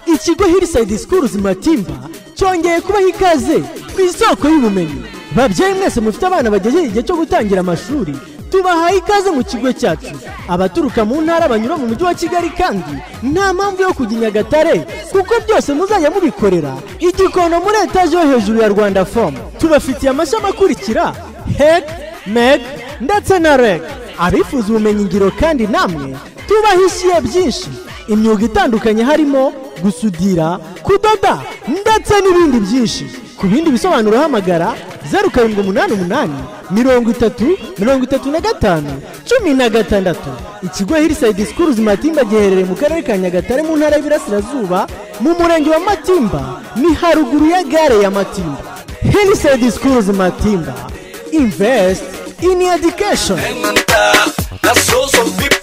ikigo hirisayidi sikuru matimba cyongeye kubaho ikaze ku isoko y'ubumenyi babyeyi mwese mufite abana bagejeje igihe cyo gutangira amashuri tubahaye ikaze mu kigo cyacu abaturuka mu ntara banyura mu mujyi wa kigali kandi nta mpamvu yo kujya i nyagatare kuko byose muzajya mubikorera igikondo muri etaje yo hejuru ya rwanda fomu tubafitiye amashami akurikira hek meg ndetse na reg abifuza ubumenyingiro kandi namwe tubahishiye byinshi imyuga itandukanye harimo gusudira kudoda ndetse n'ibindi byinshi ku bindi bisobanuro hamagara zeru karindwi umunani umunani mirongo itatu mirongo itatu na gatanu cumi na gatandatu ikigo hirisayidi sikuruzi matimba giherereye mu karere ka nyagatare mu ntara y'ibirasirazuba mu murenge wa matimba ni haruguru ya gare ya matimba hirisayidi sikuruzi matimba invest in education Alimenta, la source of people.